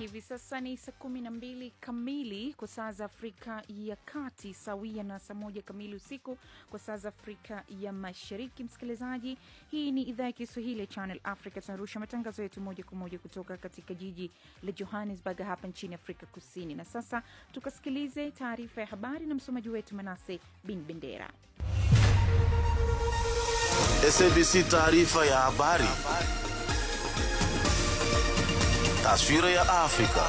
Hivi sasa ni saa kumi na mbili kamili kwa saa za Afrika ya Kati, sawia na saa moja kamili usiku kwa saa za Afrika ya Mashariki. Msikilizaji, hii ni idhaa ya Kiswahili ya Channel Africa. Tunarusha matangazo yetu moja kwa moja kutoka katika jiji la Johannesburg hapa nchini Afrika Kusini. Na sasa tukasikilize taarifa ya habari na msomaji wetu Manase Bin Bendera. SABC taarifa ya habari. Taswira ya Afrika.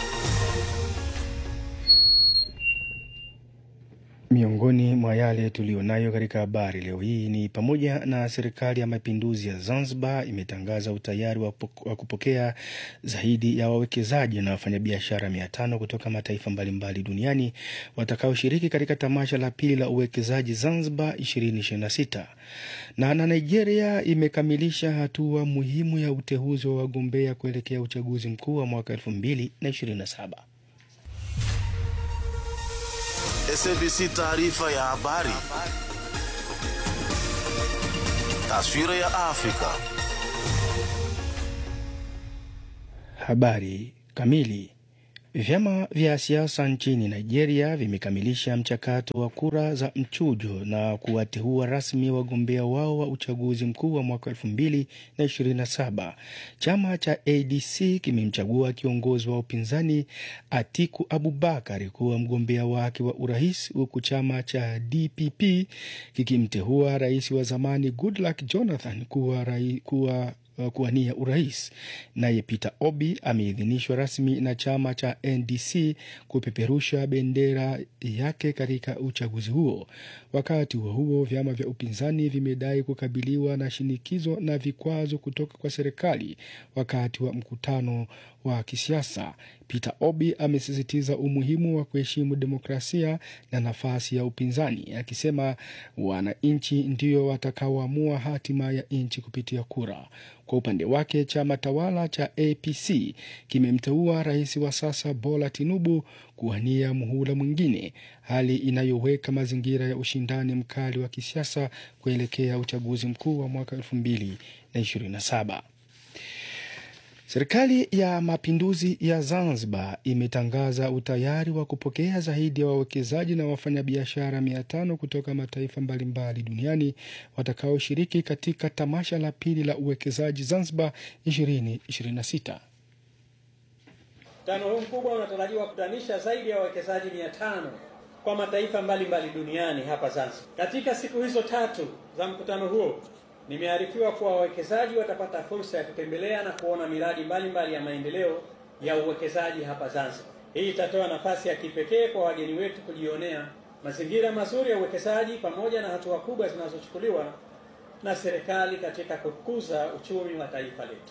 Miongoni mwa yale tuliyonayo katika habari leo hii ni pamoja na serikali ya mapinduzi ya Zanzibar imetangaza utayari wa kupokea zaidi ya wawekezaji na wafanyabiashara mia tano kutoka mataifa mbalimbali duniani watakaoshiriki katika tamasha la pili la uwekezaji Zanzibar 2026. Na na Nigeria imekamilisha hatua muhimu ya uteuzi wa wagombea kuelekea uchaguzi mkuu wa mwaka 2027. SABC taarifa ya habari. Taswira ya Afrika. Habari kamili. Vyama vya siasa nchini Nigeria vimekamilisha mchakato wa kura za mchujo na kuwateua rasmi wagombea wao wa uchaguzi mkuu wa mwaka 2027. Chama cha ADC kimemchagua kiongozi wa upinzani Atiku Abubakar kuwa mgombea wake wa urais, huku chama cha DPP kikimteua rais wa zamani Goodluck Jonathan kuwa, rai, kuwa kuwania urais. Naye Peter Obi ameidhinishwa rasmi na chama cha NDC kupeperusha bendera yake katika uchaguzi huo. Wakati huo huo, vyama vya upinzani vimedai kukabiliwa na shinikizo na vikwazo kutoka kwa serikali wakati wa mkutano wa kisiasa. Peter Obi amesisitiza umuhimu wa kuheshimu demokrasia na nafasi ya upinzani, akisema wananchi ndio watakaoamua hatima ya nchi kupitia kura. Kwa upande wake chama tawala cha APC kimemteua rais wa sasa Bola Tinubu kuwania muhula mwingine, hali inayoweka mazingira ya ushindani mkali wa kisiasa kuelekea uchaguzi mkuu wa mwaka 2027. Serikali ya Mapinduzi ya Zanzibar imetangaza utayari wa kupokea zaidi ya wawekezaji na wafanyabiashara mia tano kutoka mataifa mbalimbali duniani watakaoshiriki katika tamasha la pili la uwekezaji Zanzibar 2026. Mkutano huu mkubwa unatarajiwa kukutanisha zaidi ya wawekezaji mia tano kwa mataifa mbalimbali mbali duniani hapa Zanzibar. Katika siku hizo tatu za mkutano huo nimearifiwa kuwa wawekezaji watapata fursa ya kutembelea na kuona miradi mbalimbali mbali ya maendeleo ya uwekezaji hapa Zanzibar. Hii itatoa nafasi ya kipekee kwa wageni wetu kujionea mazingira mazuri ya uwekezaji pamoja na hatua kubwa zinazochukuliwa na serikali katika kukuza uchumi wa taifa letu.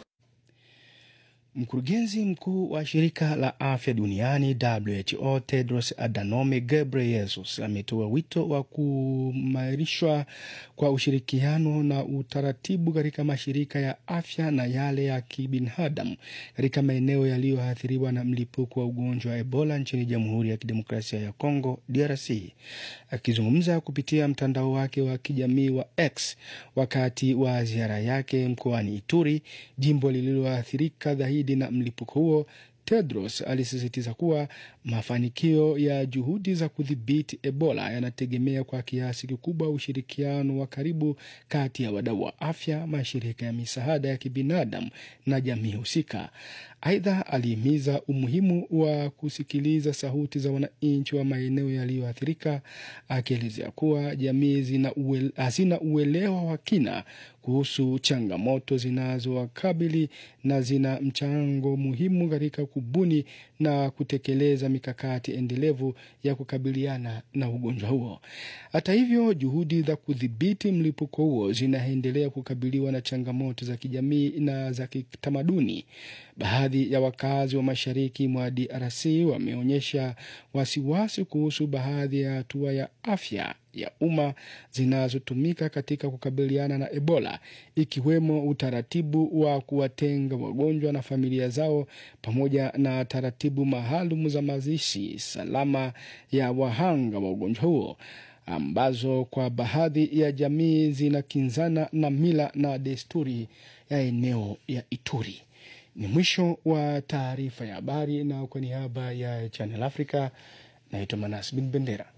Mkurugenzi mkuu wa shirika la afya duniani WHO Tedros Adhanom Ghebreyesus ametoa wito wa kuimarishwa kwa ushirikiano na utaratibu katika mashirika ya afya na yale ya kibinadamu katika maeneo yaliyoathiriwa na mlipuko wa ugonjwa wa Ebola nchini Jamhuri ya Kidemokrasia ya Kongo DRC. Akizungumza kupitia mtandao wake wa kijamii wa X wakati wa ziara yake mkoani Ituri, jimbo lililoathirika zaidi na mlipuko huo, Tedros alisisitiza kuwa mafanikio ya juhudi za kudhibiti Ebola yanategemea kwa kiasi kikubwa ushirikiano wa karibu kati ya wadau wa afya, mashirika ya misaada ya kibinadamu na jamii husika. Aidha, alihimiza umuhimu wa kusikiliza sauti za wananchi wa maeneo yaliyoathirika, akielezea kuwa jamii hazina uelewa wa kina kuhusu changamoto zinazowakabili na zina mchango muhimu katika kubuni na kutekeleza mikakati endelevu ya kukabiliana na ugonjwa huo. Hata hivyo, juhudi za kudhibiti mlipuko huo zinaendelea kukabiliwa na changamoto za kijamii na za kitamaduni. Baadhi ya wakazi wa mashariki mwa DRC wameonyesha wasiwasi kuhusu baadhi ya hatua ya afya ya umma zinazotumika katika kukabiliana na Ebola, ikiwemo utaratibu wa kuwatenga wagonjwa na familia zao pamoja na taratibu maalum za mazishi salama ya wahanga wa ugonjwa huo ambazo kwa baadhi ya jamii zinakinzana na mila na desturi ya eneo ya Ituri. Ni mwisho wa taarifa ya habari, na kwa niaba ya Channel Africa naitwa Manas Bin Bendera.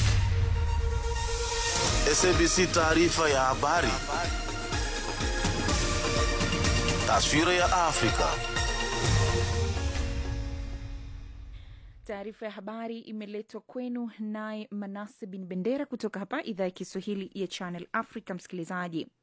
SABC taarifa ya habari. Taswira ya Afrika. Taarifa ya habari imeletwa kwenu naye Manase Bin Bendera kutoka hapa idhaa ya Kiswahili ya Channel Africa. Msikilizaji,